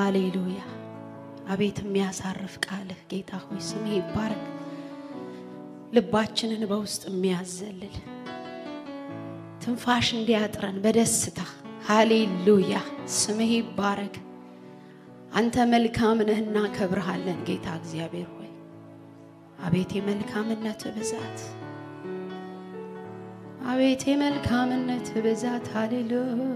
ሃሌሉያ። አቤት የሚያሳርፍ ቃልህ ጌታ ሆይ ስምህ ይባረክ። ልባችንን በውስጥ የሚያዘልል ትንፋሽ እንዲያጥረን በደስታ ሃሌሉያ። ስምህ ይባረክ። አንተ መልካም ነህ፣ እናከብርሃለን ጌታ እግዚአብሔር ሆይ አቤት የመልካምነት ብዛት አቤት የመልካምነት ብዛት ሃሌሉያ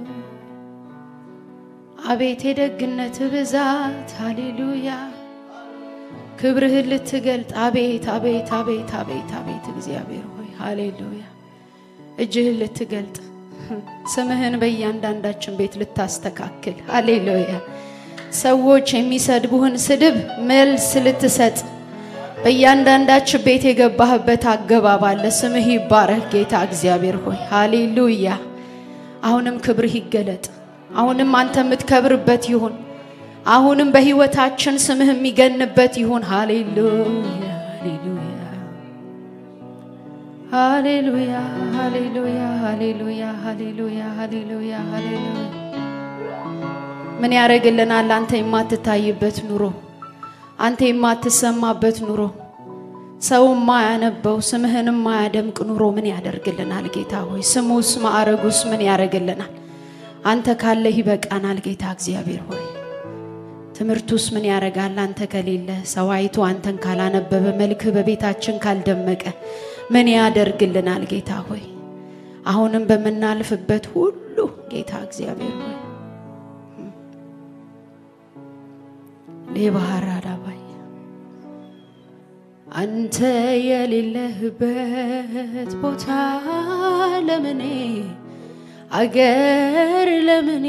አቤት የደግነት ብዛት ሃሌሉያ ክብርህን ልትገልጥ አቤት አቤት አቤት አቤት አቤት እግዚአብሔር ሆይ ሃሌሉያ እጅህን ልትገልጥ ስምህን በእያንዳንዳችን ቤት ልታስተካክል ሃሌሉያ ሰዎች የሚሰድቡህን ስድብ መልስ ልትሰጥ በእያንዳንዳችን ቤት የገባህበት አገባብ አለ። ስምህ ይባረክ ጌታ እግዚአብሔር ሆይ ሃሌሉያ። አሁንም ክብርህ ይገለጥ። አሁንም አንተ የምትከብርበት ይሁን። አሁንም በህይወታችን ስምህ የሚገንበት ይሁን። ሃሌሉያ ሃሌሉያ ሃሌሉያ ሃሌሉያ ሃሌሉያ ሃሌሉያ ሃሌሉያ ሃሌሉያ ምን ያደርግልናል? አንተ የማትታይበት ኑሮ፣ አንተ የማትሰማበት ኑሮ፣ ሰው የማያነበው ስምህን የማያደምቅ ኑሮ ምን ያደርግልናል? ጌታ ሆይ ስሙስ ማዕረጉስ ምን ያደርግልናል? አንተ ካለህ ይበቃናል። ጌታ እግዚአብሔር ሆይ ትምህርቱስ ምን ያደርጋል? አንተ ከሌለ ሰው አይቶ አንተን ካላነበበ መልክህ በቤታችን ካልደመቀ ምን ያደርግልናል? ጌታ ሆይ አሁንም በምናልፍበት ሁሉ ጌታ እግዚአብሔር ሆይ ሌባህር አዳባይ አንተ የሌለህበት ቦታ ለምኔ አገር ለምኔ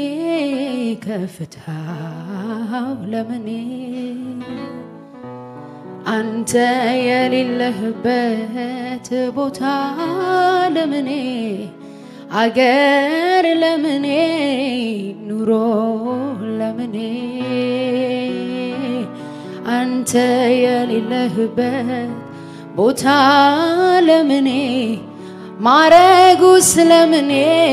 ከፍታው ለምኔ አንተ የሌለህበት ቦታ ለምኔ አገር ለምኔ ኑሮ ለምኔ አንተ የሌለህበት ቦታ ለምኔ ማረጉ ስለምኔ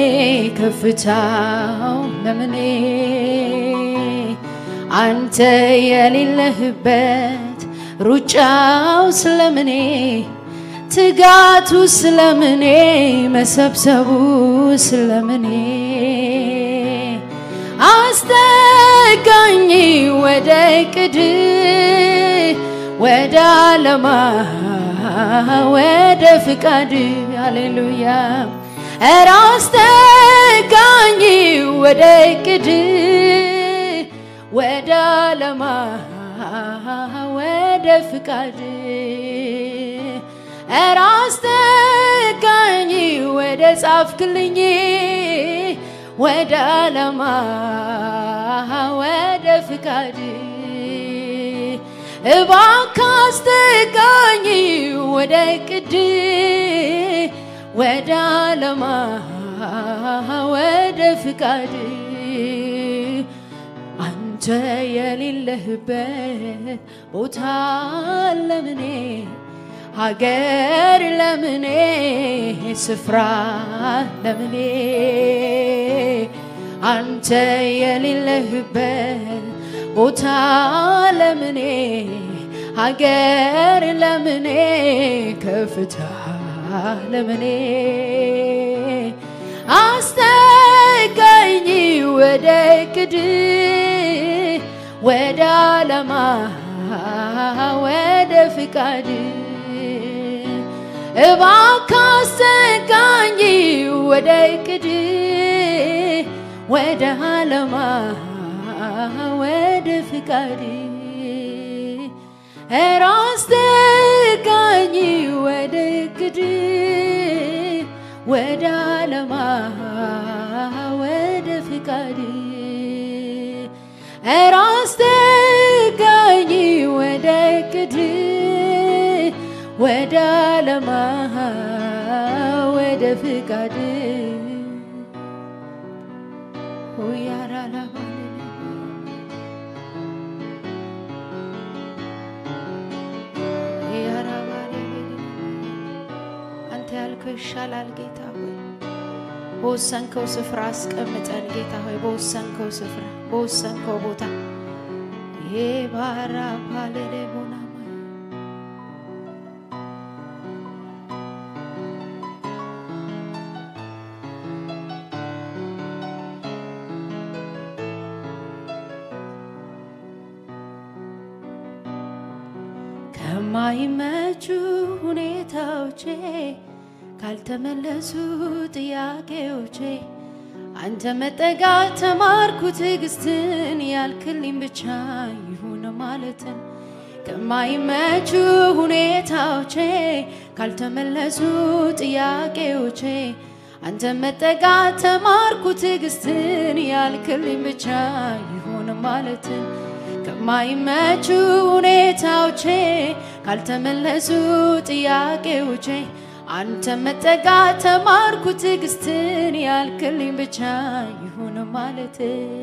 ከፍታው ለምኔ አንተ የሌለህበት ሩጫው ስለምኔ ትጋቱ ስለምኔ መሰብሰቡ ስለምኔ አስጠጋኝ ወደ ቅድ ወደ አለማ ወደ ፍቃድ አሌሉያ እረ አስጠጋኝ ወደ ቅድ ወደ አለማ ወደ ፍቃድ እረ አስጠጋኝ ወደ ጻፍክልኝ ወደ አለማ ወደ ፍቃድ እባክህ አስጠጋኝ ወደ ቅድ ወደ አለማ ወደ ፍቃድ አንተ የሌለህበት ቦታ ለምኔ ሀገር ለምኔ ስፍራ ለምኔ አንተ የሌለህበት ቦታ ለምኔ ሀገር ለምኔ ከፍታ ለምኔ አስጠጋኝ ወደ ቅድ ወደ አለማ ወደ ፍቃድ እባክህ አስጠጋኝ ወደ ቅድ ወደ አለማ ወደ ፍቃድ ኧረ አስጠጋኝ ወደ ቅድ ወደ አለማ ወደ ፍቃድ ኧረ አስጠጋኝ ወደ ቅድ ወደ አለማ ወደ ፍቃድ ሁያራላባ አንተ ያልከው ይሻላል ጌታ ሆይ በወሰንከው ስፍራ አስቀምጠን ጌታ ሆይ በወሰንከው ስፍራ በወሰንከው ቦታ ኤባራ ፓለሌ ቦናማይ ከማይመቹ ሁኔታዎቼ ካልተመለሱ ጥያቄዎቼ አንተ መጠጋት ተማርኩ ትዕግስትን ያልክልኝ ብቻ ይሁን ማለትን ከማይመቹ ሁኔታዎቼ ካልተመለሱ ጥያቄዎቼ አንተ መጠጋት ተማርኩ ትዕግስትን ያልክልኝ ብቻ ይሁን ማለትን ከማይመቹ ሁኔታዎቼ ካልተመለሱ ጥያቄዎቼ አንተ መጠጋት ተማርኩ ትዕግስትን ያልክልኝ ብቻ ይሁን ማለት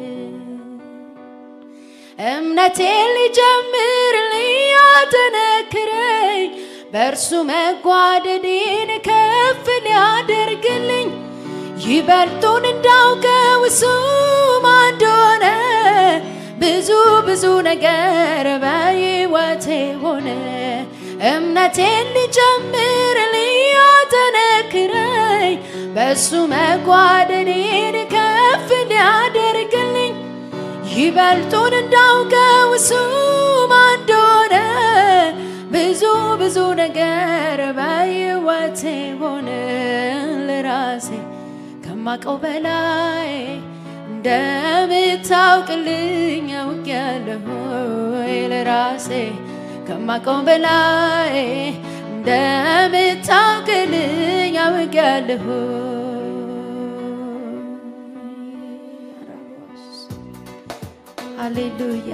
እምነቴን ሊጀምርልኝ ያጠነክረኝ በእርሱ መጓደዴን ከፍ ሊያደርግልኝ ይበልጡን እንዳውቀው እሱ ማን እንደሆነ ብዙ ብዙ ነገር በሕይወቴ ሆነ እምነቴን ሊጨምርልኝ ያጠነክረኝ በእሱ መጓደኔን ከፍ ሊያደርግልኝ ይበልጡን እንዳውቀው እሱ ማን እንደሆነ ብዙ ብዙ ነገር በሕይወቴ ሆነ ለራሴ ከማቀው በላይ እንደምታውቅልኝ አውቄያለሁ ለራሴ ከማቀው በላይ እንደምታውቅልኝ አውቄያለሁ። ሃሌሉያ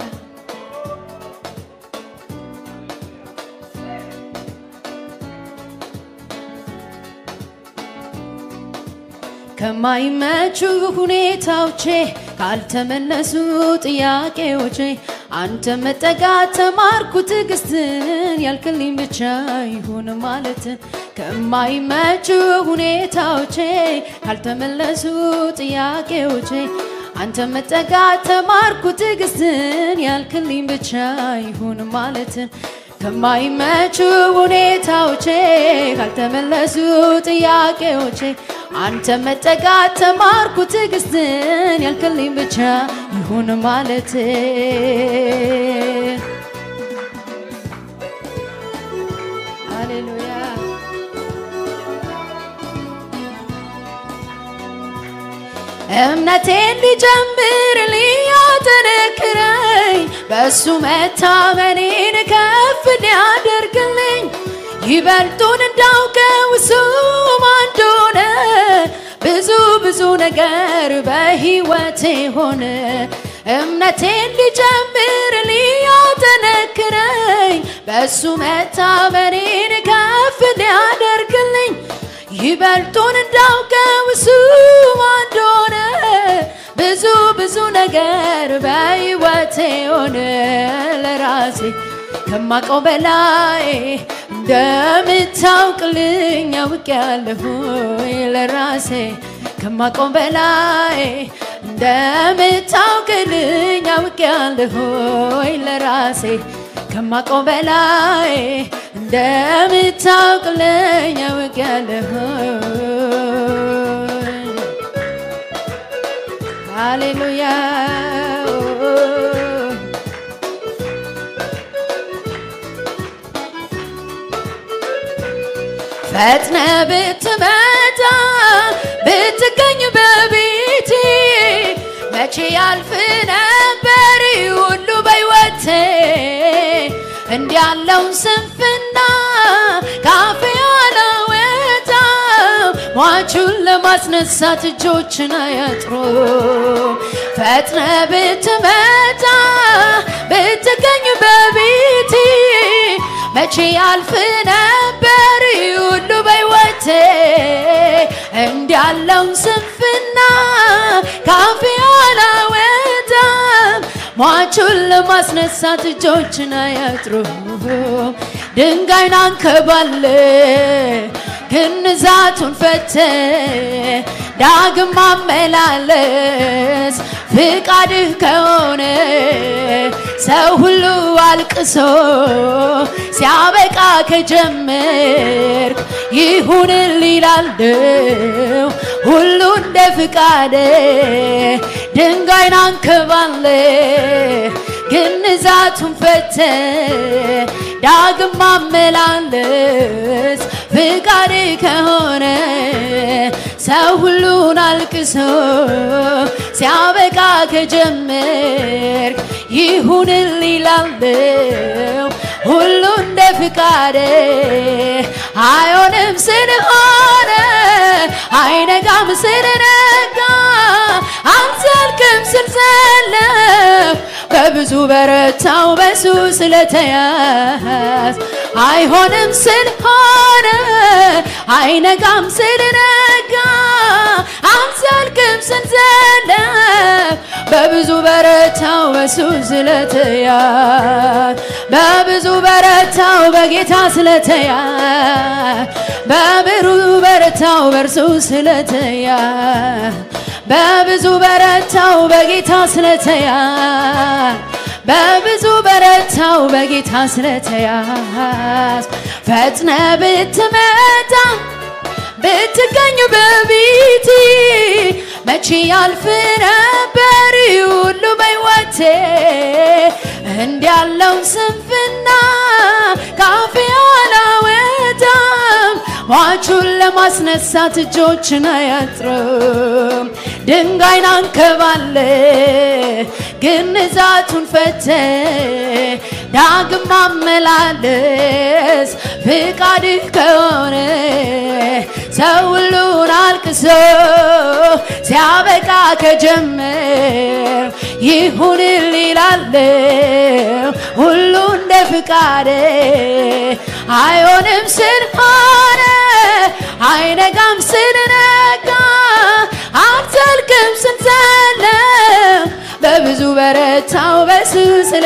ከማይመቹ ሁኔታዎቼ ካልተመለሱ ጥያቄዎቼ አንተ መጠጋት ተማርኩ ትዕግስትን ያልክልኝ ብቻ ይሁን ማለትን ከማይመቹ ሁኔታዎቼ ካልተመለሱ ጥያቄዎቼ አንተ መጠጋት ተማርኩ ትዕግስትን ያልክልኝ ብቻ ይሁን ማለትን ከማይመቹ ሁኔታዎቼ ካልተመለሱ ጥያቄዎቼ አንተ መጠጋት ተማርኩ ትዕግስትን ያልክልኝ ብቻ ይሁን ማለት ሃሌሉያ እምነቴን ሊጀምር ሊያጠነክረኝ በእሱ መታመኔን ከፍ ሊያደርግልኝ ይበልጡን እንዳውቀው እሱ ማን እንደሆነ ብዙ ብዙ ነገር በሕይወቴ ሆነ እምነቴን ሊጀምር ሊያጠነክረኝ በእሱ መታመኔን ከፍ ሊያደርግልኝ ይበልጡን እንዳውቀው እሱ ማን እንደሆነ ብዙ ብዙ ነገር በሕይወቴ ሆነ ለራሴ ከማቀው በላይ እንደምታውቅልኝ አውቄያለሁ ለራሴ ከማቀው በላይ እንደምታውቅልኝ አውቄያለሁ ለራሴ ከማቀው በላይ እንደምታውቅልኝ አውቄያለሁ ሃሌሉያ ፈጥነ ብትመጣ ብትገኝ በቤቴ መቼ ያልፍ ነበር ሁሉ በሕይወቴ እንዲያለውን ስንፍና ካፌ አላወጣም ሟቹን ለማስነሳት እጆችን አያጥሩ ፈጥነ ብትመጣ ብትገኝ በቤቴ መቼ ያልፍ ነበር ሁሉ በሕይወቴ እንዲያለውን ስንፍና ካፌ አላወጣም ሟቹን ለማስነሳት እጆችን አያጥሩ ድንጋይን አንከባለ ግንዛቱን ፈተ ዳግም ማመላለስ ፍቃድህ ከሆነ ሰው ሁሉ አልቅሶ ሲያበቃ ከጀመርክ ይሁንል ይላለው ሁሉ እንደ ፍቃደ ድንጋይን አንከባለ ግንዛቱን ፈተ ዳግም ማመላለስ ፍቃድ ከሆነ ሰው ሁሉን አልቅሶ ሲያበቃ ከጀመርክ ይሁንል ይላለው ሁሉ እንደ ፍቃደ አይሆንም ስለሆነ አይነጋም ስለነጋ አልዘልቅም ስልዘለፍ በብዙ በረታው በሱ ስለተያዝ አይሆንም ስለሆነ አይነጋም ስለነጋ አልዘልቅም ስንዘለፍ በብዙ በረታው በሱ ስለተያዝ በብዙ በረታው በጌታ ስለተያዝ በብሩ በረታው በእርሱ ስለተያዝ በብዙ በረታው በጌታ ስለተያዝ በብዙ በረታው በጌታ ስለተያዝ ፈጥነ ብትመጣ ብትገኝ በቤቴ መቼ ያልፍ ነበር ሁሉ በሕይወቴ እንዲያለውን ስንፍና ካፌ አላወጣም ሟቹን ለማስነሳት እጆችን አያጥርም ድንጋይን አንከባለ ግንዛቱን ፈተ ዳግም ማመላለስ ፍቃድህ ከሆነ ሰው ሁሉን አልቅሶ ሲያበቃ ከጀመር ይሁንል ይላለው ሁሉ እንደ ፍቃደ አይሆንም ስለሆነ አይነጋም ስለነጋ አትዘልቅም ስንዘለም በብዙ በረታው በሱ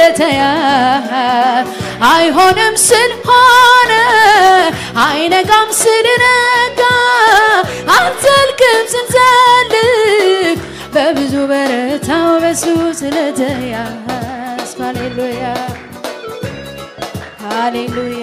ስለተያዝ አይሆንም ስለሆነ አይነጋም ስለነጋ አትዘልቅም ስንዘልቅ በብዙ በረታው በሱ ስለተያዝ ሃሌሉያ ሃሌሉያ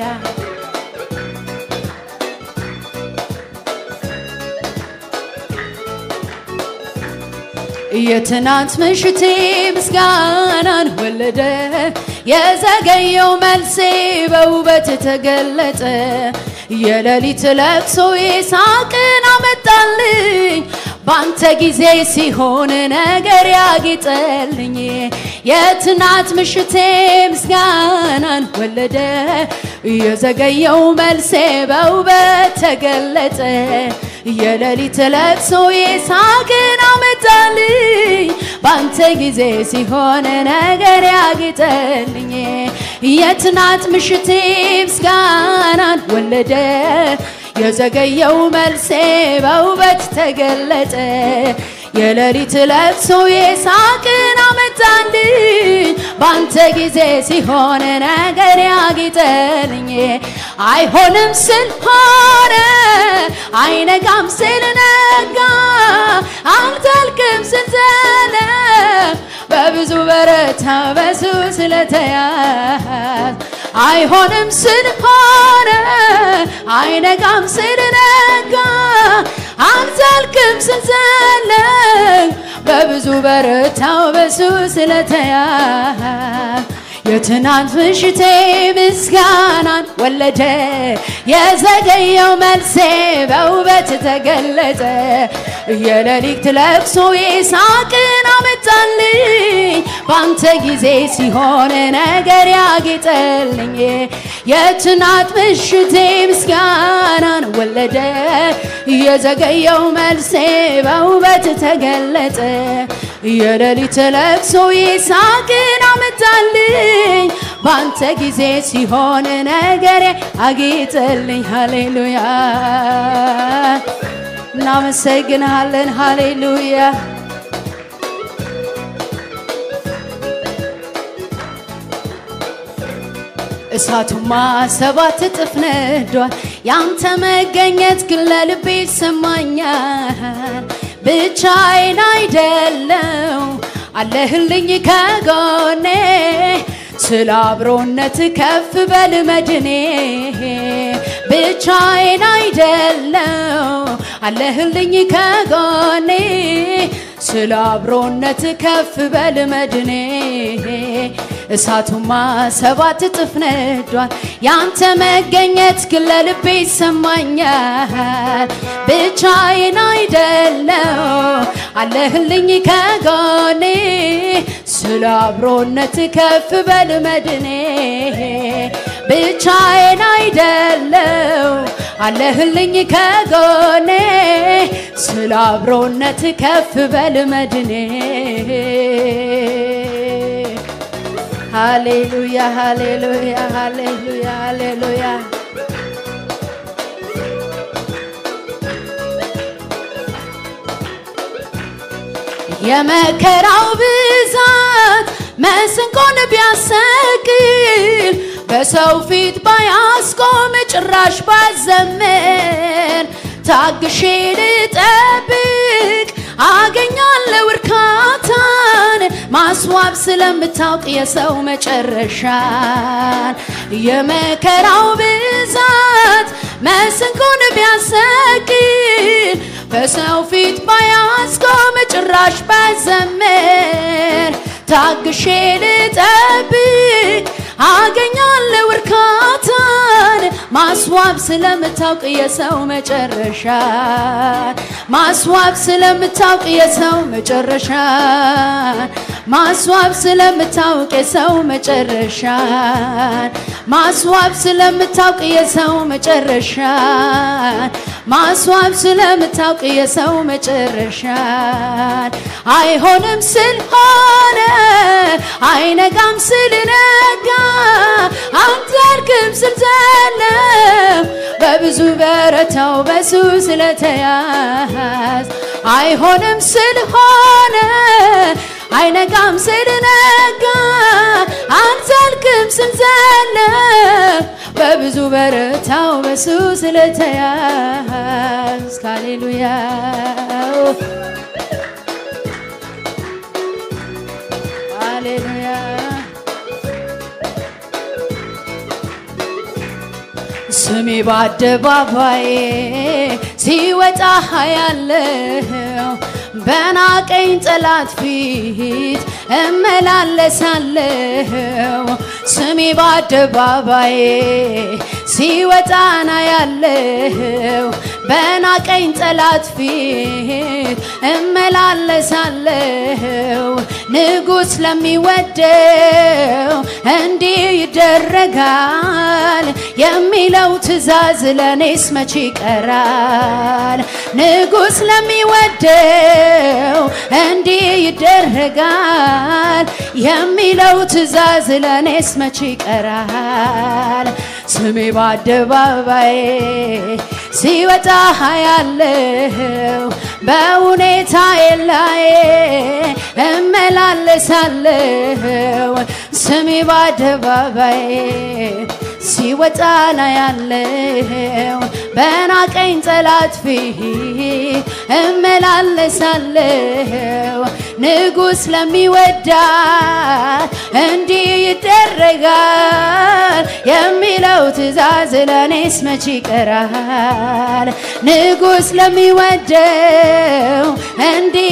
የትናንት ምሽቴ ምስጋናን ወለደ የዘገየው መልሴ በውበት ተገለጠ የሌሊት ለቅሶዬ ሳቅን አመጣልኝ ባንተ ጊዜ ሲሆን ነገር ያጌጠልኝ የትናንት ምሽቴ ምስጋናን ወለደ የዘገየው መልሴ በውበት ተገለጠ የሌሊት ለቅሶዬ ሳቅን አመጣልኝ ባንተ ጊዜ ሲሆን ነገር ያጌጠልኝ የትናንት ምሽቴ ምስጋናን ወለደ የዘገየው መልሴ በውበት ተገለጠ የሌሊት ለቅሶዬ ሳቅን አመጣልኝ ባንተ ጊዜ ሲሆን ነገር ያጌጠልኝ አይሆንም ስለሆነ አይነጋም ስለነጋ አልዘልቅም ስንዘለም በብዙ በረታ በሱ ስለተያዝ አይሆንም ስለሆነ አይነጋም ስለነጋ አልዘልቅም ስንዘለም በብዙ በረታው በሱ ስለተያዝ የትናንት ምሽቴ ምስጋናን ወለደ የዘገየው መልሴ በውበት ተገለጠ የሌሊት ለቅሶዬ ሳቅን አመጣልኝ ባንተ ጊዜ ሲሆን ነገር ያጌጠልኝ የትናንት ምሽቴ ምስጋናን ወለደ የዘገየው መልሴ በውበት ተገለጠ የሌሊት ለቅሶዬ ሳቅን አመጣልኝ ባንተ ጊዜ ሲሆን ነገር አጌጠልኝ ሃሌሉያ እናመሰግንሃለን ሃሌሉያ እሳቱማ ሰባት እጥፍ ነዷል ያንተ መገኘት ግን ለልቤ ይሰማኛል ብቻዬን አይደለው አለህልኝ ከጎኔ ስለ አብሮነት ከፍ በል መድኔ ብቻዬን አይደለው አለህልኝ ከጎኔ ስለ አብሮነት ከፍ በል መድኔ እሳቱማ ሰባት እጥፍ ነዷል ያንተ መገኘት ግን ለልቤ ይሰማኛል ብቻዬን አይደለው አለህልኝ ከጎኔ ስለ አብሮነት ከፍ በል መድኔ ብቻዬን አይደለው አለህልኝ ከጎኔ ስለ አብሮነት ከፍ በል መድኔ ሃሌሉያ ሃሌሉያ ሃሌሉያ ሃሌሉያ የመከራው ብዛት መስንቆን ቢያሰቅል በሰው ፊት ባያስቆም ጭራሽ ባዘመን ታግሼ ልጠብቅ አገኛለሁ እርካታን ማስዋብ ስለምታውቅ የሰው መጨረሻን የመከራው ብዛት መስንቆን ቢያሰቅል በሰው ፊት ባያስቆም ጭራሽ ባዘመር ታግሼ ልጠብቅ አገኛለሁ እርካታን ማስዋብ ስለምታውቅ የሰው መጨረሻን ማስዋብ ስለምታውቅ የሰው መጨረሻን ማስዋብ ስለምታውቅ የሰው መጨረሻን ማስዋብ ስለምታውቅ የሰው መጨረሻን ማስዋብ ስለምታውቅ የሰው መጨረሻን አይሆንም ስል ሆነ አይነጋም ስል ነጋ አንተርክም ስል ዘለም በብዙ በረታው በሱ ስለተያዝ አይሆንም ስል ሆነ አይነጋም ስል ነጋ አንዘልክም ስል ዘለም በብዙ በረታው በሱ ስለተያዝ ሃሌሉያ ሃሌሉያ ስሜ በአደባባይ ሲወጣ ያለው በናቀኝ ጠላት ፊት እመላለሳለሁ ስሜ በአደባባይ ሲወጣና ያለው በናቀኝ ጠላት ፊት እመላለሳለሁ ንጉሥ ለሚወደው እንዲህ ይደረጋል የሚለው ትእዛዝ ለእኔስ መቼ ይቀራል? ንጉሥ ለሚወደው እንዲህ ይደረጋል የሚለው ትእዛዝ ለእኔስ መቼ ይቀራል? ስሜ በአደባባይ ሲወጣ ያለው በሁኔታዬ ላይ እመላለሳለሁ ስሜ በአደባባይ ሲወጣ ና ያለው በናቀኝ ጠላት ፊት እመላለሳለሁ ንጉሥ ለሚወዳት እንዲህ ይደረጋል የሚለው ትእዛዝ ለእኔስ መቼ ይቀራል? ንጉሥ ለሚወደው እንዲህ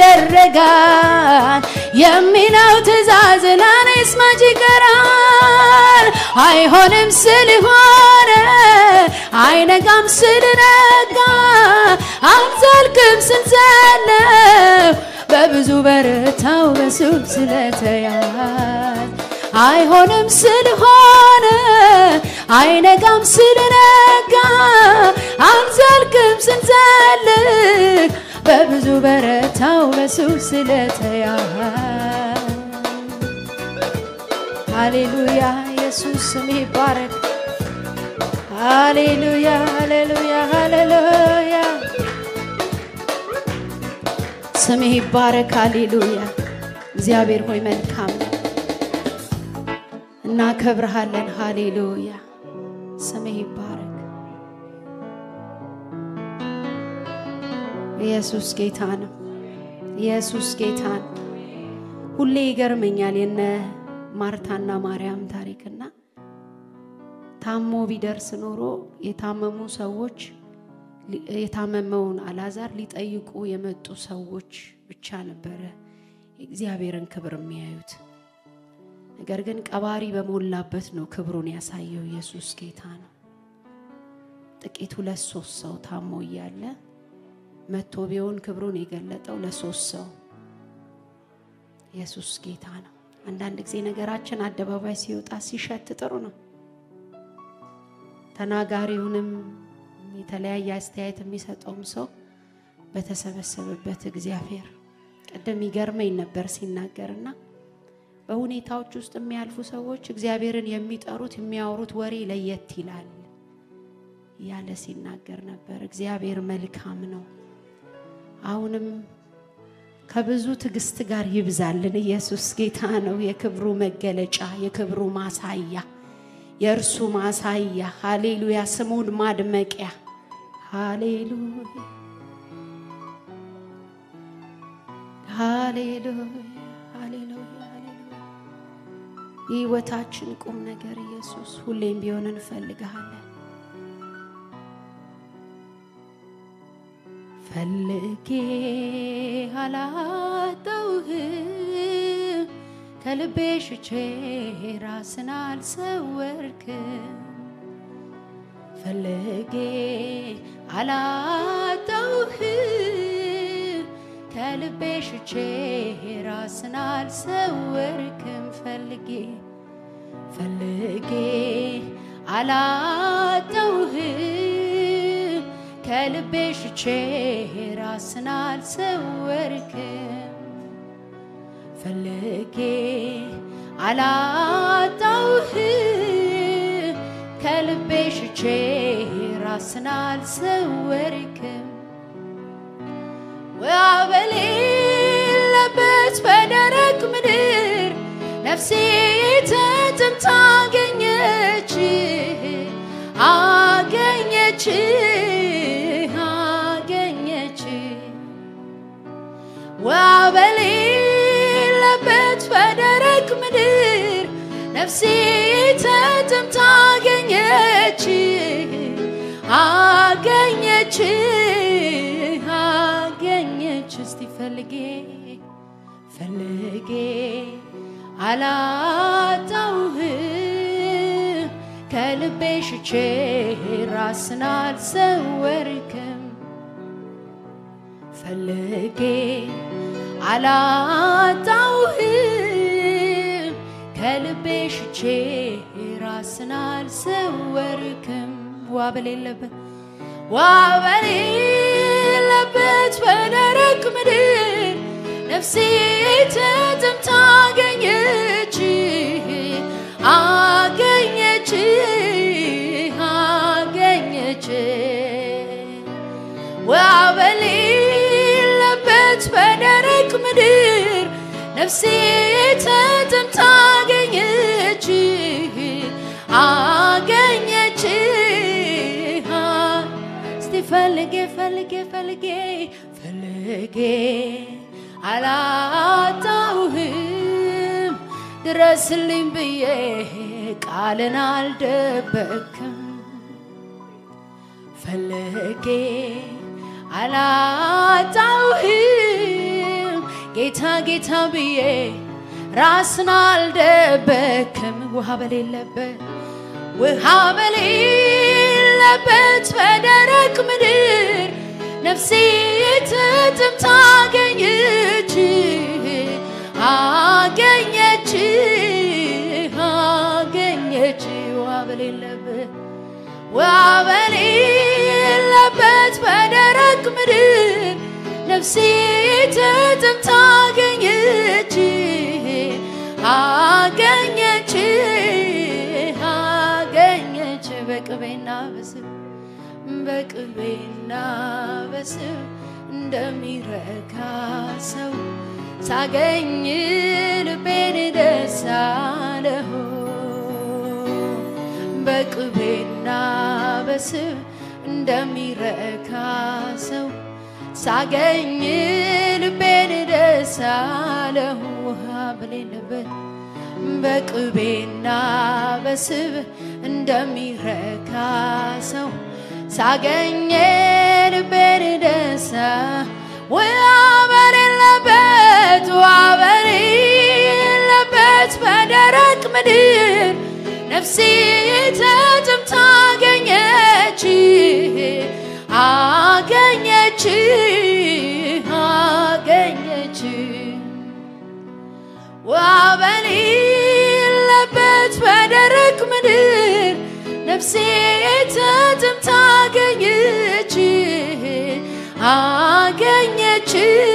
ይደረጋል የሚለው ትእዛዝ ለእኔስ መቼ ይቀራል? አይሆንም ስል ሆነ አይነጋም ስል ነጋ አልዘልቅም ስል ዘለው በብዙ በረታው በሱ ስለተያዝ አይሆንም ስል ሆነ አይነጋም ስል ነጋ አልዘልቅም ስል ዘልቅ በብዙ በረታው በሱ ስለተያዝ ሃሌሉያ ኢየሱስ ስም ይባረክ። ሃሌሉያ ሃሌሉያ ሃሌሉያ ስምህ ይባረክ። ሃሌሉያ እግዚአብሔር ሆይ መልካም ነው፣ እናከብርሃለን። ሃሌሉያ ስምህ ይባረክ። ኢየሱስ ጌታ ነው። ኢየሱስ ጌታ ነው። ሁሌ ይገርመኛል የነ ማርታና ማርያም ታሪክና ታሞ ቢደርስ ኖሮ የታመሙ ሰዎች የታመመውን አላዛር ሊጠይቁ የመጡ ሰዎች ብቻ ነበረ የእግዚአብሔርን ክብር የሚያዩት። ነገር ግን ቀባሪ በሞላበት ነው ክብሩን ያሳየው። ኢየሱስ ጌታ ነው። ጥቂት ሁለት ሶስት ሰው ታሞ እያለ መቶ ቢሆን ክብሩን የገለጠው ለሶስት ሰው። ኢየሱስ ጌታ ነው። አንዳንድ ጊዜ ነገራችን አደባባይ ሲወጣ ሲሸት ጥሩ ነው። ተናጋሪውንም የተለያየ አስተያየት የሚሰጠውም ሰው በተሰበሰበበት እግዚአብሔር ቅድም ይገርመኝ ነበር ሲናገርና በሁኔታዎች ውስጥ የሚያልፉ ሰዎች እግዚአብሔርን የሚጠሩት የሚያወሩት ወሬ ለየት ይላል እያለ ሲናገር ነበር። እግዚአብሔር መልካም ነው። አሁንም ከብዙ ትዕግስት ጋር ይብዛልን። ኢየሱስ ጌታ ነው። የክብሩ መገለጫ፣ የክብሩ ማሳያ፣ የእርሱ ማሳያ። ሃሌሉያ! ስሙን ማድመቂያ። ሃሌሉያ! ሃሌሉያ! ሃሌሉያ! የህይወታችን ቁም ነገር ኢየሱስ ሁሌም ቢሆን እንፈልግሃለን። ፈልጌ አላጣሁህም፣ ከልቤ ሽቼ ራስን አልሰወርክም። ፈልጌ አላጣሁህም፣ ከልቤ ሽቼ ራስን አልሰወርክም። ፈልጌ ፈልጌ አላጣሁህም ከልቤ ሽቼ ራስን አልሰወርክም። ፈልጌ አላጣሁህም ከልቤ ሽቼ ራስን አልሰወርክም። ውሃ በሌለበት በደረቅ ምድር ነፍሴ ተጠምታ አገኘች አገኘች አገኘች ውሃ በሌለበት በደረቅ ምድር ነፍሴ ተጠምታ አገኘች አገኘች አገኘች እስቲ ፈልጌ ፈልጌ አላጣሁህም ከልቤ ሽቼ ራስን አልሰወርክም። ፈልጌ አላጣሁህም ከልቤ ሽቼ ራስን አልሰወርክም። ዋ በሌለበት ዋ በሌለበት በደረቅ ምድር ነፍሴ ተጠምታ አገኘች አገኘች አገኘች ውሃ በሌለበት በደረቅ ምድር ነፍሴ ተጠምታ አገኘች አገኘች እስቲ ፈልጌ ፈልጌ ፈልጌ ፈልጌ አላጣሁህም ድረስልኝ ብዬ ቃልን አልደበክም ፈልጌ አላጣሁህም ጌታ ጌታ ብዬ ራስን አልደበክም ውሃ በሌለበት ውሃ በሌለበት በደረቅ ምድር ነፍሴ ተጠምታ አገኘች አገኘች አገኘች ውሃ በሌለበት ውሃ በሌለበት በደረቅ ምድር ነፍሴ ተጠምታ አገኘች አገኘች አገኘች በቅቤና በስብ በቅቤና በስብ እንደሚረካ ሰው ሳገኝ ልቤን ደስ አለው። በቅቤና በስብ እንደሚረካ ሰው ሳገኝ ልቤን ደስ አለው ውሃ በሌለበት በቅቤና በስብ እንደሚረካ ሰው ሳገኝ ልቤን ደሳ ውሃ በሌለበት ውሃ በሌለበት በደረቅ ምድር ነፍሴ ተጥምታ አገኘች አገኘች አገኘች ውሃ በሌለበት በደረቅ ምድር ነፍሴ ተጥምታ አገኘች አገኘች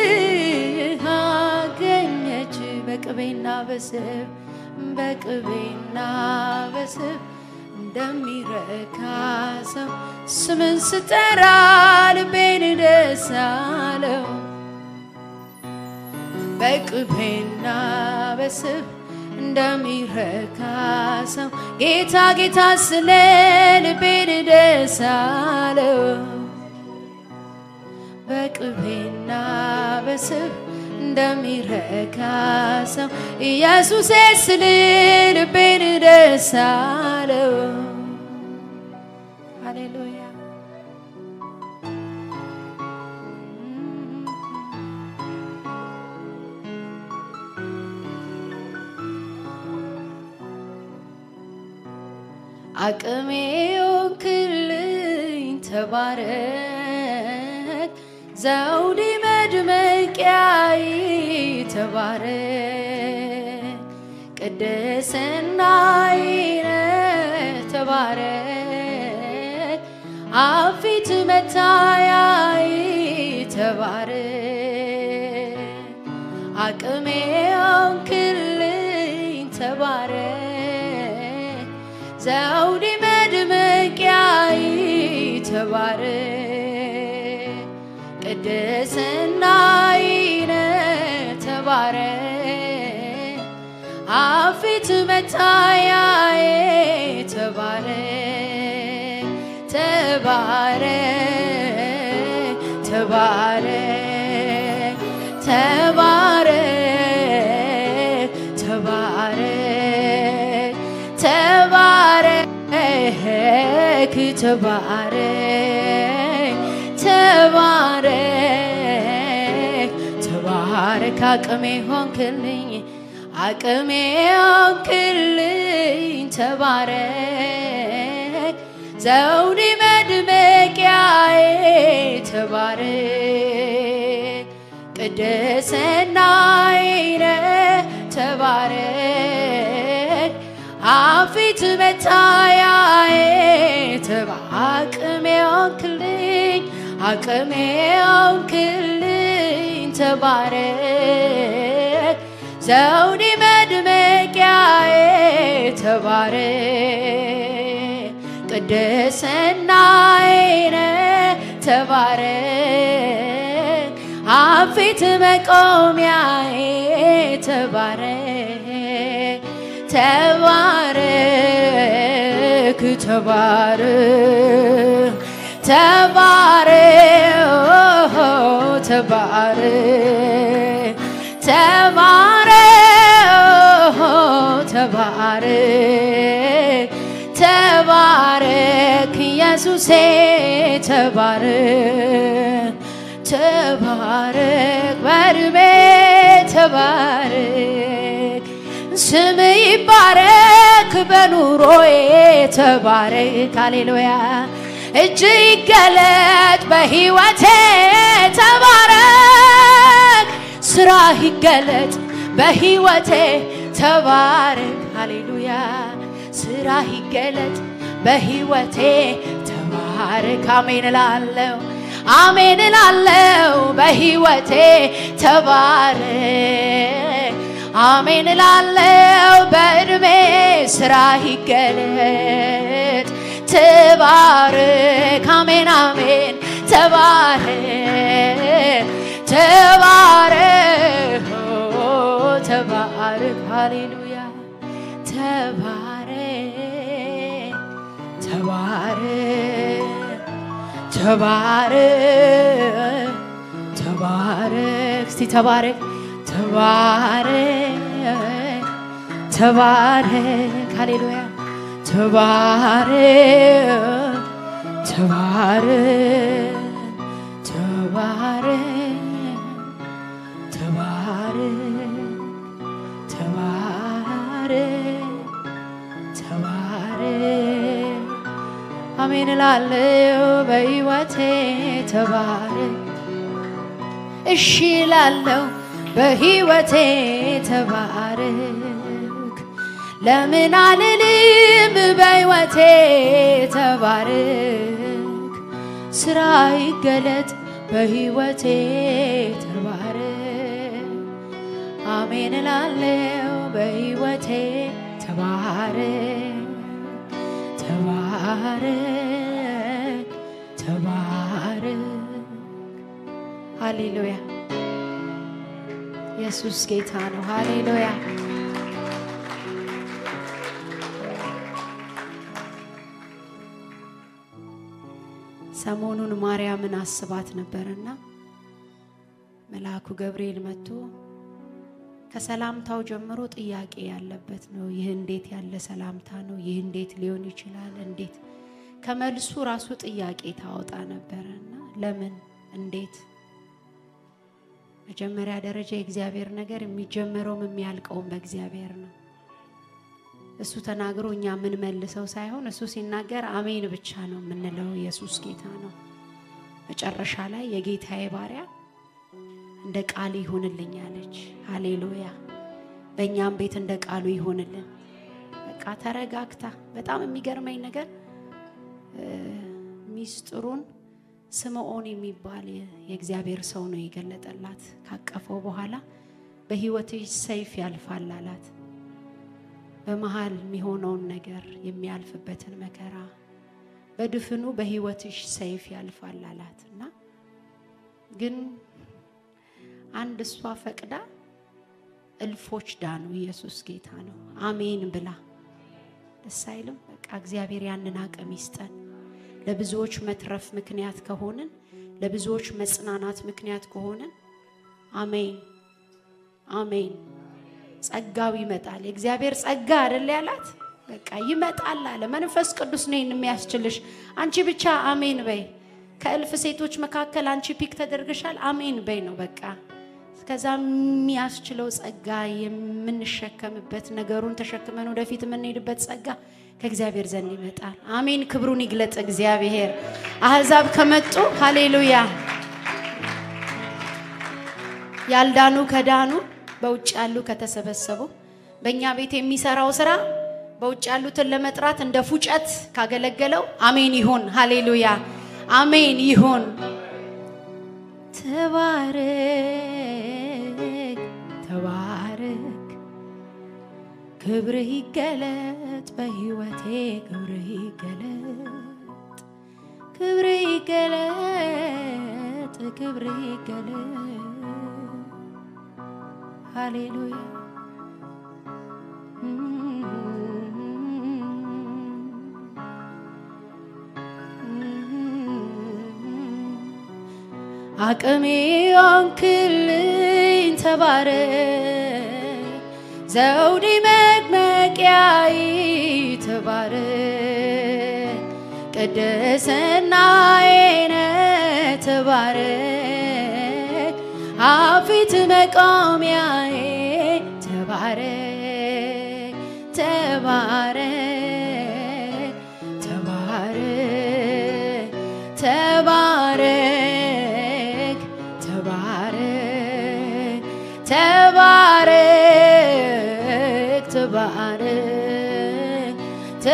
አገኘች በቅቤና በስብ በቅቤና በስብ እንደሚረካ ሰው ስምን ስጠራ ልቤን ደስ አለው በቅቤና በስብ እንደሚረካ ሰው ጌታ ጌታ ስለ ልቤን ደስ አለው በቅቤና በስብ እንደሚረካ ሰው ኢየሱሴ ስል ልቤን ደስ አለው ሃሌሉያ አቅሜ ሆንክልኝ ተባረክ ዘውዴ መድመቂያይ ተባረክ ቅድስናይነ ተባረክ አፊት መታያይ ተባረክ አቅሜ ሆንክልኝ ተባረክ ዘውዴ መድመቂያይ ተባረክ ቅድስናይነ ተባረክ አፊት መታያዬ ተባረክ ተባረክ ተባረክ ተባረክ ተባረክ ተባረክ ተባረክ ተባረክ ተባረክ አቅሜ ሆንክልኝ አቅሜ ሆንክልኝ ተባረክ ዘውዴ መድመቂያዬ ተባረክ ቅድስናዬ ተባረክ አፊት መታያዬ ተባ አቅሜ ሆንክልኝ አቅሜ ሆንክልኝ ተባረክ ዘውዴ መድመቂያዬ ተባረክ ቅድስናዬ ተባረክ አፊት መቆሚያዬ ተባረክ ተባረክ ተባረክ ተባረክ ተባረክ ተባረክ ተባረክ ተባረክ ኢየሱሴ ተባረክ ተባረክ በእድሜ ተባረክ ስም ይባረክ በኑሮዬ ተባረክ ሃሌሉያ እጅ ይገለጥ በሕይወቴ ተባረክ ስራ ይገለጥ በሕይወቴ ተባረክ ሃሌሉያ ስራ ይገለጥ በሕይወቴ ተባረክ አሜን እላለሁ አሜን እላለሁ በሕይወቴ ተባረክ አሜን እላለሁ በእድሜ ስራ ይገለጥ ተባረክ አሜን አሜን ተባረክ ተባረክ ተባረክ ሃሌሉያ ተባረክ ተባረክ ተባረክ ተባረክ እስቲ ተባረክ ተባረክ ተባረክ ሃሌሉያ ተባረክ ተባረክ ተባረክ ተባረክ ተባረክ ተባረክ አሜን እላለሁ በሕይወቴ ተባረክ እሺ እላለሁ በሕይወቴ ተባረክ ለምን አልልም በሕይወቴ ተባረክ ስራ ይገለጥ በሕይወቴ ተባረክ አሜን እላለሁ በሕይወቴ ተባረክ ተባረክ ተባረክ ሃሌሉያ ኢየሱስ ጌታ ነው ሃሌሉያ ሰሞኑን ማርያምን አስባት ነበርና መልአኩ ገብርኤል መጥቶ ከሰላምታው ጀምሮ ጥያቄ ያለበት ነው። ይህ እንዴት ያለ ሰላምታ ነው? ይህ እንዴት ሊሆን ይችላል? እንዴት ከመልሱ ራሱ ጥያቄ ታወጣ ነበረና ለምን እንዴት መጀመሪያ ደረጃ የእግዚአብሔር ነገር የሚጀመረውም የሚያልቀውም በእግዚአብሔር ነው። እሱ ተናግሮ እኛ የምንመልሰው ሳይሆን እሱ ሲናገር አሜን ብቻ ነው የምንለው። ኢየሱስ ጌታ ነው። መጨረሻ ላይ የጌታዬ ባሪያ እንደ ቃል ይሁንልኝ አለች። ሃሌሉያ። በእኛም ቤት እንደ ቃሉ ይሁንልን። በቃ ተረጋግታ። በጣም የሚገርመኝ ነገር ሚስጥሩን ስምዖን የሚባል የእግዚአብሔር ሰው ነው የገለጠላት። ካቀፈው በኋላ በሕይወትሽ ሰይፍ ያልፋል አላት። በመሃል የሚሆነውን ነገር የሚያልፍበትን መከራ በድፍኑ በሕይወትሽ ሰይፍ ያልፋል አላት እና ግን አንድ እሷ ፈቅዳ እልፎች ዳኑ። ኢየሱስ ጌታ ነው። አሜን ብላ ደስ አይልም? በቃ እግዚአብሔር ያንን አቅም ይስጠን። ለብዙዎች መትረፍ ምክንያት ከሆንን፣ ለብዙዎች መጽናናት ምክንያት ከሆንን፣ አሜን አሜን። ጸጋው ይመጣል። የእግዚአብሔር ጸጋ አይደል ያላት? በቃ ይመጣል አለ። መንፈስ ቅዱስ ነው የሚያስችልሽ። አንቺ ብቻ አሜን በይ። ከእልፍ ሴቶች መካከል አንቺ ፒክ ተደርገሻል። አሜን በይ ነው በቃ። ከዛ የሚያስችለው ጸጋ የምንሸከምበት ነገሩን ተሸክመን ወደፊት የምንሄድበት ጸጋ ከእግዚአብሔር ዘንድ ይመጣል። አሜን። ክብሩን ይግለጥ እግዚአብሔር። አሕዛብ ከመጡ ሃሌሉያ፣ ያልዳኑ ከዳኑ፣ በውጭ ያሉ ከተሰበሰቡ፣ በእኛ ቤት የሚሰራው ስራ በውጭ ያሉትን ለመጥራት እንደ ፉጨት ካገለገለው አሜን ይሁን። ሃሌሉያ አሜን ይሁን። ተባረክ ተባረክ፣ ክብርህ ይገለጥ በሕይወቴ ክብርህ ይገለጥ፣ ክብርህ ይገለጥ፣ ክብርህ ይገለጥ። ሃሌሉያ አቅሜ ሆንክልኝ ተባረክ፣ ዘውዴ መድመቂያዬ ተባረክ፣ ቅድስናዬ ነህ ተባረክ፣ አፊት መቆሚያዬ ተባረክ ተባረክ ተባረክ ተባረክ ተባረክ ተባረክ ተባረክ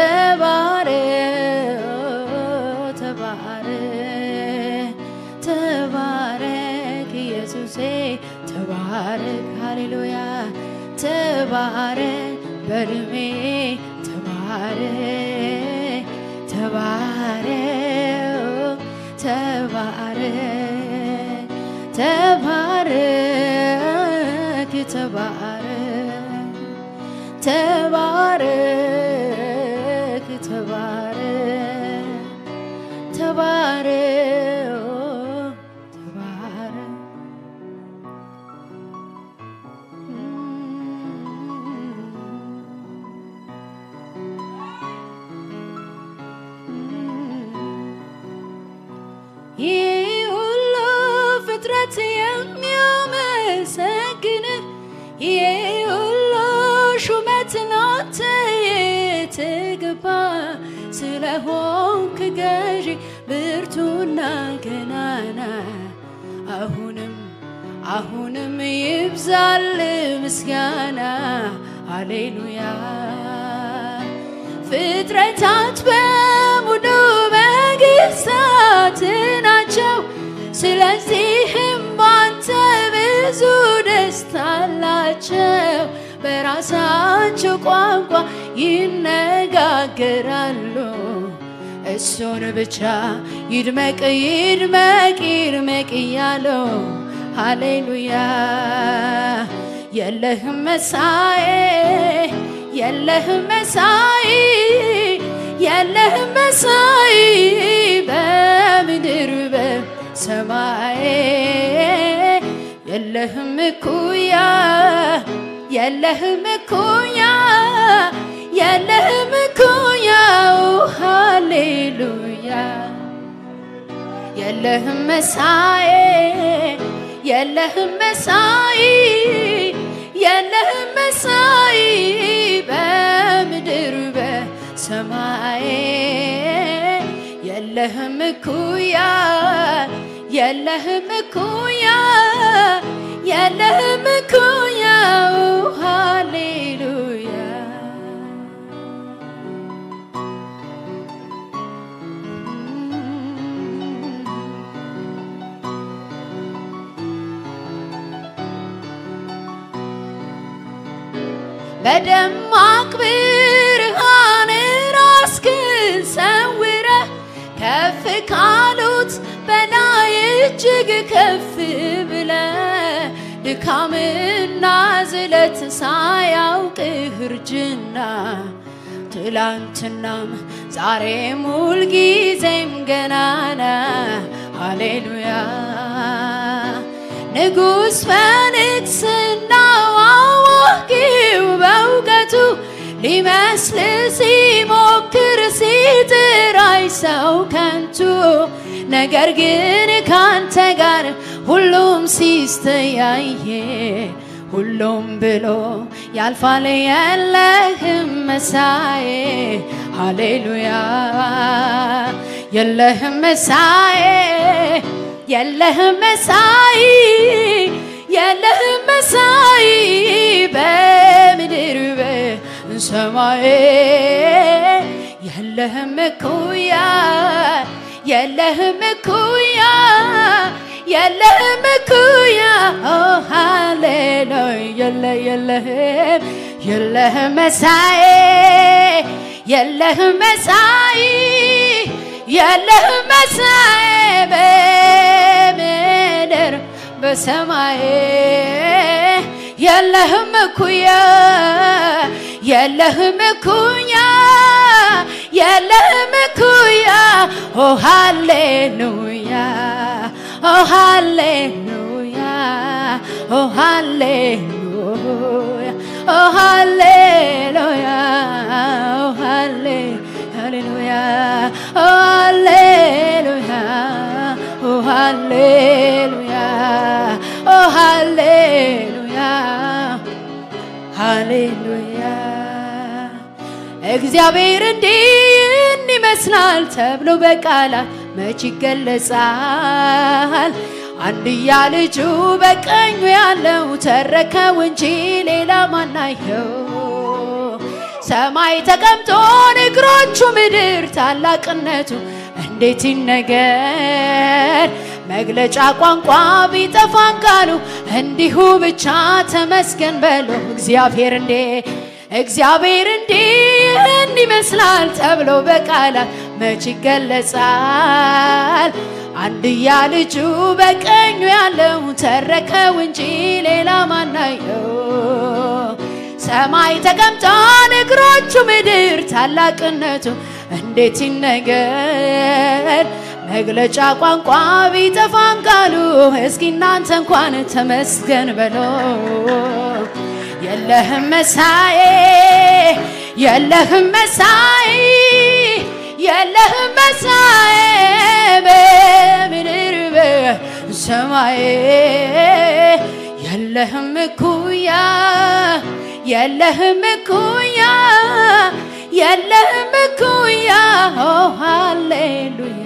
ተባረክ ተባረክ ተባረክ ኢየሱሴ ተባረክ ሃሌሉያ ተባረክ በልሜ ተባረክ ተባረክ ተባረክ ተባረክ ተባረክ ተባረክ ተባረክ ተባረክ ተባረክ ስለሆንክ ገዢ ብርቱና ገናና አሁንም አሁንም ይብዛል ምስጋና ሃሌሉያ ፍጥረታት በሙሉ መንግስታት ናቸው ስለዚህም ባንተ ብዙ ደስታ አላቸው በራሳቸው ቋንቋ ይነጋገራሉ እሱን ብቻ ይድመቅ ይድመቅ ይድመቅ እያለው ሃሌሉያ የለህም መሳዬ የለህም መሳይ የለህም መሳይ በምድር በሰማይ የለህም እኩያ የለህም እኩያ የለህም እኩያ ሃሌሉያ የለህም መሳይ የለህም መሳይ የለህም መሳይ በምድር በሰማይ የለህም እኩያ የለህም እኩያ የለህም እኩያ ሃሌሉያ በደማቅ ብርሃን ራስህን ሰውረህ ከፍ ካሉት በላይ እጅግ ከፍ ብለህ ድካምና ዝለት ሳያውቅህ እርጅና ትላንትናም ዛሬም ሁልጊዜም ገናና ሃሌሉያ ንጉሥ በንግሥናው አዋቂው በእውቀቱ ሊመስል ሲሞክር ሲጥር አይ ሰው ከንቱ ነገር ግን ካንተ ጋር ሁሉም ሲስተያየ ሁሉም ብሎ ያልፋል የለህም መሳዬ ሃሌሉያ የለህም መሳዬ የለህም መሳይ የለህም መሳይ በምድር በሰማይ የለህም እኩያ የለህም እኩያ የለህም እኩያ ሃሌሉያ የለ የለህም የለህም መሳይ የለህም መሳይ የለህም መሳይ በምድር በሰማይ የለህም እኩያ የለህም እኩያ የለህም እኩያ ኦ ሃሌሉያ ኦ ሃሌሉያ ኦ ሃሌሉያ ኦ ሃሌሉያ ኦ ሃሌ ሃሌሉያ ኦ ሃሌሉያ ኦ ሃሌሉያ ኦ ሃሌሉያ ሃሌሉያ እግዚአብሔር እንዲህ ይመስላል ተብሎ በቃላት መች ይገለጻል? አንድያ ልጁ በቀኙ ያለው ተረከው እንጂ ሌላ ማናየው? ሰማይ ተቀምጦ እግሮቹ ምድር ታላቅነቱ እንዴት ይነገር? መግለጫ ቋንቋ ቢጠፋን ቃሉ እንዲሁ ብቻ ተመስገን በሎ እግዚአብሔር እንዴ እግዚአብሔር እንዲህ ይመስላል ተብሎ በቃላት መች ይገለጻል? አንድያ ልጁ በቀኙ ያለው ተረከው እንጂ ሌላ ማናየው? ሰማይ ተቀምጧል እግሮቹ ምድር ታላቅነቱ እንዴት ይነገር? መግለጫ ቋንቋ ቢጠፋን ቃሉ እስኪ እናንተ እንኳን ተመስገን በሎ የለህም መሳዬ የለህም መሳይ የለህም መሳይ በምድር በሰማይ የለህም እኩያ የለህም እኩያ የለህም እኩያ ኦ ሃሌሉያ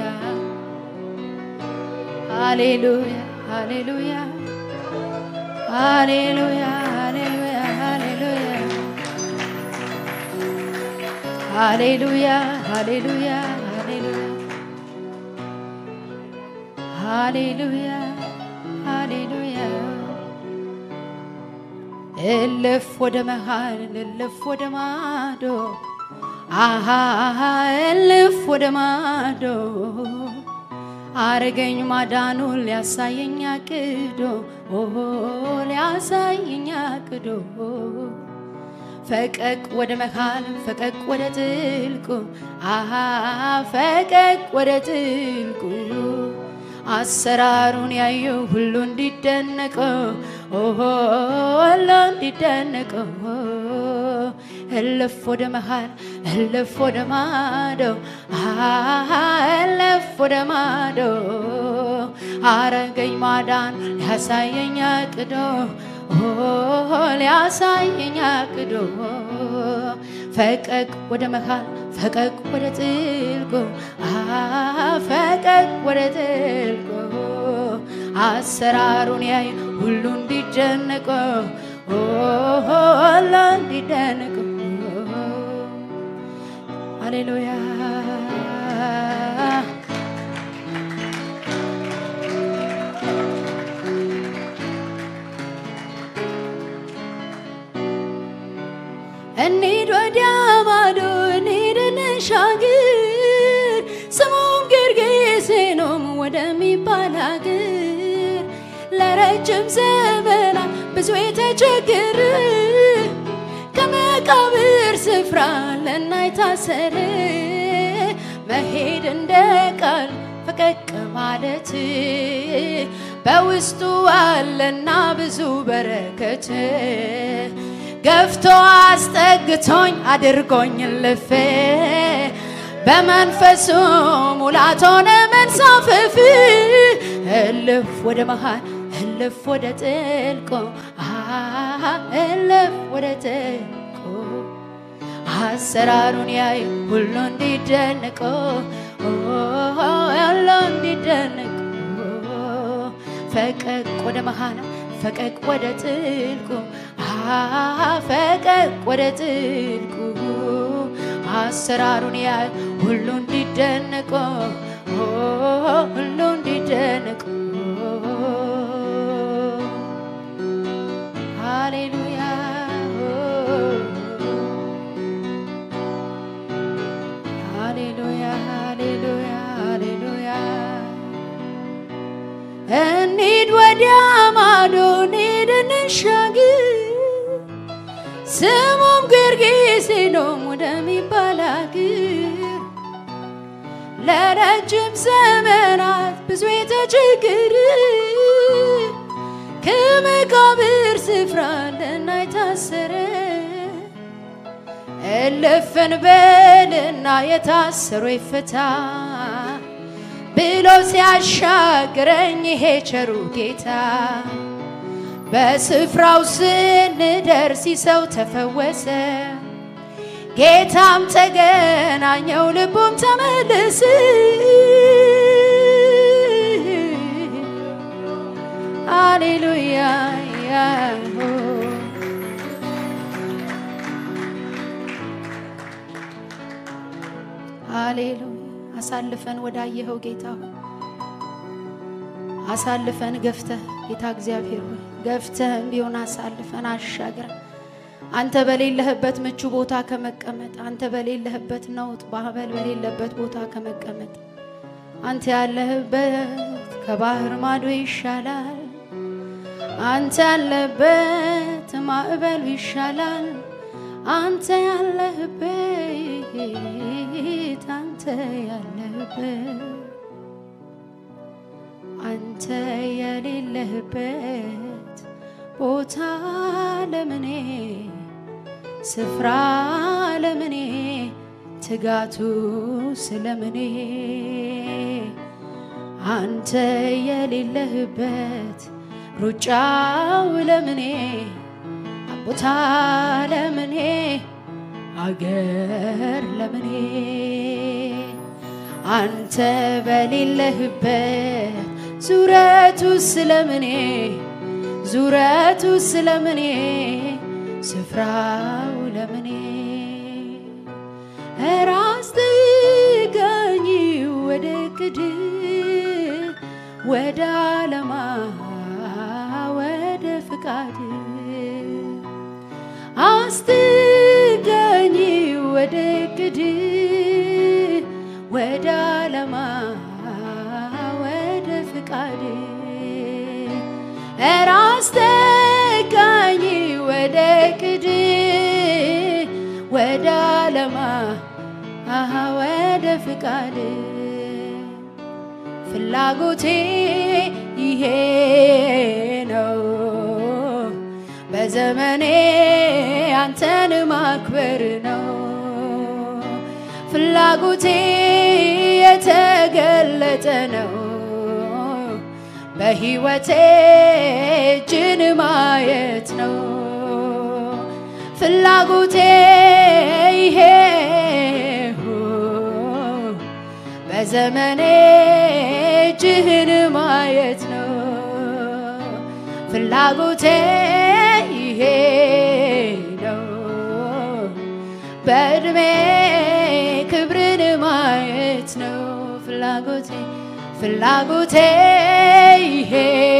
ሃሌሉያ ሃሌሉያ ሃሌሉያ ሃሌሉያ ሃሌሉያ ሃሌሉያ ሃሌሉያ ሃሌሉያ ሃሌሉያ እልፍ ወደ መሃል እልፍ ወደ ማዶ አሃ እልፍ ወደ ማዶ አረገኝ ማዳኑን ሊያሳየኝ አቅዶ ኦሆ ሊያሳየኝ አቅዶ ፈቀቅ ወደ መሃል ፈቀቅ ወደ ጥልቁ አሃ ፈቀቅ ወደ ጥልቁ አሰራሩን ያየው ሁሉ እንዲደነቀው ኦሆ ሁሉ እንዲደነቀው እልፍ ወደ መሃል እልፍ ወደ ማዶ አሃ እልፍ ወደ ማዶ አረገኝ ማዳን ሊያሳየኝ አቅዶ ሊያሳየኝ አቅዶ ፈቀቅ ወደ መሃል ፈቀቅ ወደ ጥልቁ ፈቀቅ ወደ ጥልቁ አሰራሩን ያይ ሁሉ እንዲደነቀ ሁሉ እንዲደነቀ ሃሌሉያ እንሂድ ወዲያ ማዶ እንሂድ እንሻገር ስሙም ጌርጌሴኖም ወደሚባል ሀገር ለረጅም ዘመናት ብዙ የተቸገረ ከመቃብር ስፍራ ለናይ ታሰረ መሄድ እንደ ቃል ፈቀቅ ማለት በውስጡ አለና ብዙ በረከት ገፍቶ አስጠግቶኝ አድርጎኝ ልፌ በመንፈሱ ሙላት ሆነ መንሳፈፍ እልፍ ወደ መሃል እልፍ ወደ ጥልቆ እልፍ ወደ ጥልቆ አሰራሩን ያይ ሁሉ እንዲደነቆ ሁሉ እንዲደነቆ ፈቀቅ ወደ መሃል ፈቀቅ ወደ ጥልቁ ፈቀቅ ወደ ጥልቁ አሰራሩን ያይ ሁሉ እንዲደነቆ ሁሉ እንዲደነቆ ሃሌሉያ ሃሌሉያ ሃሌሉያ ሃሌሉያ እንሂድ ወዲያ ማዶ እንሂድ እንሻገር ስሙም ጌርጌሴኖም ወደሚባል አገር ለረጅም ዘመናት ብዙ የተቸገረ ከመቃብር ስፍራ ለና የታሰረ እልፍን በልና የታሰሩ ይፈታ ብሎ ሲያሻግረኝ ይሄ ቸሩ ጌታ በስፍራው ስንደርስ ሰው ተፈወሰ፣ ጌታም ተገናኘው፣ ልቡም ተመለሰ። ሃሌሉያ ሃሌሉያ አሳልፈን ወዳየኸው ጌታ ሆይ አሳልፈን ገፍተህ ጌታ እግዚአብሔር ሆይ ገፍተህም ቢሆን አሳልፈን አሻግረን አንተ በሌለህበት ምቹ ቦታ ከመቀመጥ አንተ በሌለህበት ነውጥ ማዕበል በሌለበት ቦታ ከመቀመጥ አንተ ያለህበት ከባህር ማዶ ይሻላል። አንተ ያለህበት ማዕበሉ ይሻላል። አንተ ያለህበት አንተ ያለህበት አንተ የሌለህበት ቦታ ለምኔ ስፍራ ለምኔ ትጋቱ ስለምኔ አንተ የሌለህበት ሩጫው ለምኔ ቦታ ለምኔ አገር ለምኔ አንተ በሌለህበት ዙረቱ ስለምኔ ዙረቱ ስለምኔ ስፍራው ለምኔ ራስ ጥጋኝ ወደ ቅድ ወደ ዓለማ ወደ ፍቃድ አስጥጋኝ ወደ ቅድ ወደ ዓለማ ወደ ፍቃድ ራስ ጠጋኝ ወደ ቅድ ወደ ዓለማ አሃ ወደ ፍቃድ ፍላጎቴ ይሄ ነው በዘመኔ አንተን ማክበር ነው ፍላጎቴ የተገለጠ ነው በሕይወቴ እጅን ማየት ነው ፍላጎቴ ይሄ በዘመኔ እጅህን ማየት ነው ፍላጎቴ ይሄ ነው በእድሜ ክብርን ማየት ነው ፍላጎቴ ፍላጎቴ ይሄ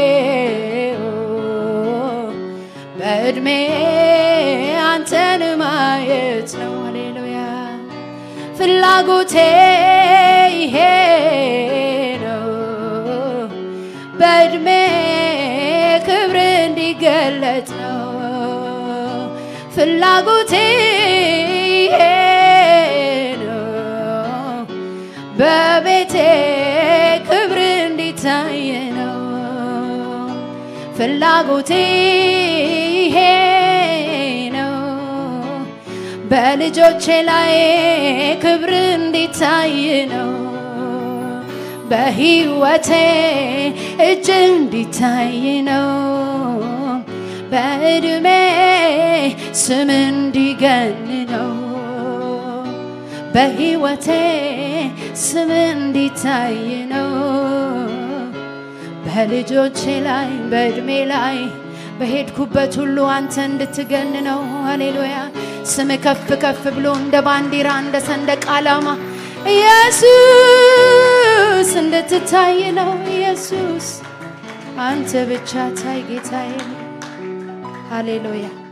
በእድሜ አንተን ማየት ነው ሃሌሉያ ፍላጎቴ ይሄ ነው በእድሜ ክብር እንዲገለጥ ነው ፍላጎቴ ይሄ ነው በቤቴ ክብር እንዲታይ ነው ፍላጎቴ ይሄ ነው በልጆቼ ላይ ክብር እንዲታይ ነው በሕይወቴ እጅ እንዲታይ ነው በእድሜ ስም እንዲገን ነው በሕይወቴ ስም እንዲታይ ነው በልጆቼ ላይ በእድሜ ላይ በሄድኩበት ሁሉ አንተ እንድትገን ነው ሃሌሉያ ስም ከፍ ከፍ ብሎ እንደ ባንዲራ እንደ ሰንደቅ ዓላማ ኢየሱስ እንድትታይ ነው ኢየሱስ አንተ ብቻ ታይ ጌታዬ ሃሌሉያ